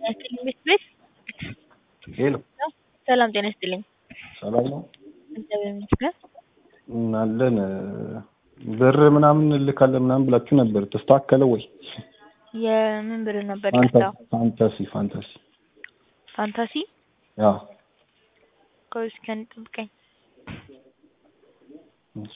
ያስጥልኝ ቤት ቤት ሄሎ ሰላም ጤና ይስጥልኝ። ሰላም ነው እግዚአብሔር ይመስገን። አለን ብር ምናምን እልካለን ምናምን ብላችሁ ነበር። ተስተካከለ ወይ? የምን ብር ነበር ፋንታ- የቀጣው? ፋንታሲ ፋንታሲ ፋንታሲ ያው ቆይ እስኪ አንዴ ጠብቀኝ። እሺ።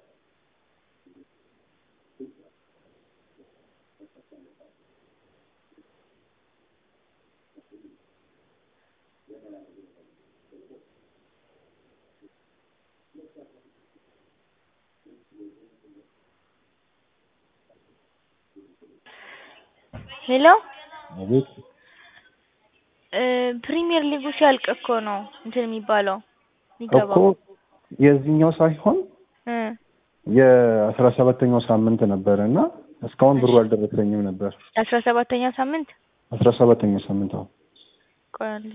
ሄሎ አቤት እ ፕሪሚየር ሊጉ ሲያልቅ እኮ ነው እንትን የሚባለው እኮ የሚገባው የዚህኛው ሳይሆን እ የአስራ ሰባተኛው ሳምንት ነበረ እና እስካሁን ብሩ አልደረሰኝም ነበር። አስራ ሰባተኛ ሳምንት አስራ ሰባተኛው ሳምንት አሁን ቆይ አንዴ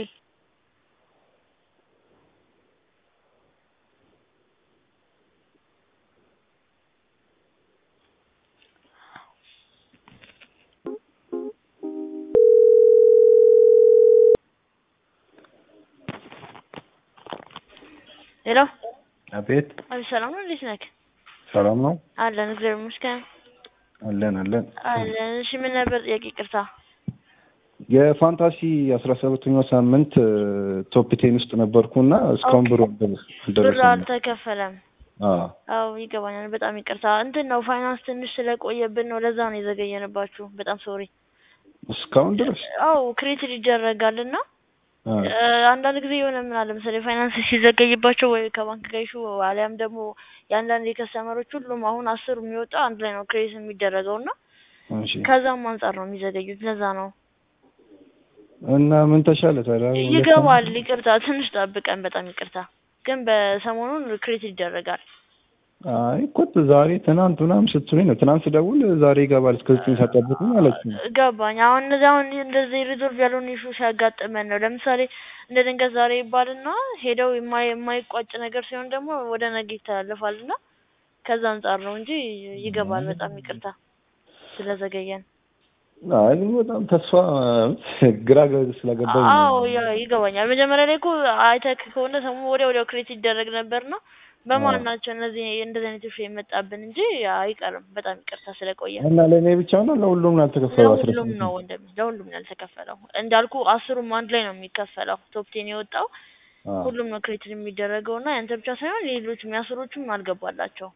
ሄሎ አቤት አቤት ሰላም ነው እንዴት ነህ? ሰላም ነው አለን እግዚአብሔር ይመስገን አለን አለን አለን። እሺ ምን ነበር ጥያቄ? ይቅርታ የፋንታሲ አስራ ሰባተኛው ሳምንት ቶፕ ቴን ውስጥ ነበርኩና እስካሁን ብሩ አልደረሰ- ብር አልደረሰኝም። አልተከፈለም። አዎ አዎ ይገባኛል። በጣም ይቅርታ። እንትን ነው ፋይናንስ ትንሽ ስለቆየብን ነው፣ ለዛ ነው የዘገየንባችሁ። በጣም ሶሪ። እስካሁን ድረስ አዎ ክሬትድ ይደረጋል እና አዎ። እ፣ አንዳንድ ጊዜ የሆነ ምን አለ መሰለኝ ፋይናንስ ሲዘገይባቸው ወይ ከባንክ ጋር ኢሹ አሊያም ደግሞ የአንዳንድ የከስተመሮች ሁሉም አሁን አስሩ የሚወጣው አንድ ላይ ነው ክሬት የሚደረገው እና እሺ ከዛም አንጻር ነው የሚዘገዩት። ለዛ ነው እና ምን ተሻለ ታዲያ? ይገባል። ይቅርታ ትንሽ ጠብቀን፣ በጣም ይቅርታ። ግን በሰሞኑን ክሬት ይደረጋል። አይ እኮ ዛሬ ትናንት ምናምን ስትሉኝ ነው። ትናንት ስደውል ዛሬ ይገባል እስከ ዘጠኝ ሰዓት ጠብቁ ማለት ነው። ገባኝ። አሁን እነዚህ አሁን እንደዚህ ሪዞልቭ ያልሆነ ኢሹ ሲያጋጥመን ነው። ለምሳሌ እንደ ድንገት ዛሬ ይባልና ሄደው የማይ የማይቋጭ ነገር ሲሆን ደግሞ ወደ ነገ ይተላለፋል እና ከዛ አንጻር ነው እንጂ ይገባል። በጣም ይቅርታ ስለዘገየን። አይ በጣም ተስፋ ግራ ገ- ስለገባኝ ነው። አዎ ያ- ይገባኛል። መጀመሪያ ላይ እኮ አይተህ ከሆነ ሰሙ ወዲያ ወዲያው ክሬት ይደረግ ነበርና በማን ናቸው እነዚህ እንደዚህ አይነት ኢሹ የመጣብን እንጂ አይቀርም። በጣም ይቅርታ ስለቆየ እና ለእኔ ብቻ ነው ለሁሉም ነው ያልተከፈለው? አስራ ለሁሉም ስምንት ነው ወንድም፣ ለሁሉም ነው ያልተከፈለው። እንዳልኩ አስሩም አንድ ላይ ነው የሚከፈለው። ቶፕ ቴን የወጣው አዎ። ሁሉም ነው ክሬዲት የሚደረገው እና ያንተ ብቻ ሳይሆን ሌሎች የሚያስሮቹም አልገባላቸው።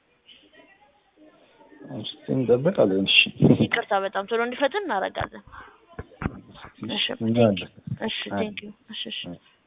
እስኪ እንጠብቃለን። እሺ ይቅርታ በጣም ቶሎ እንዲፈጥን እናደርጋለን። እሺ እናያለን። እሺ ቴንክ ዩ። እሺ እሺ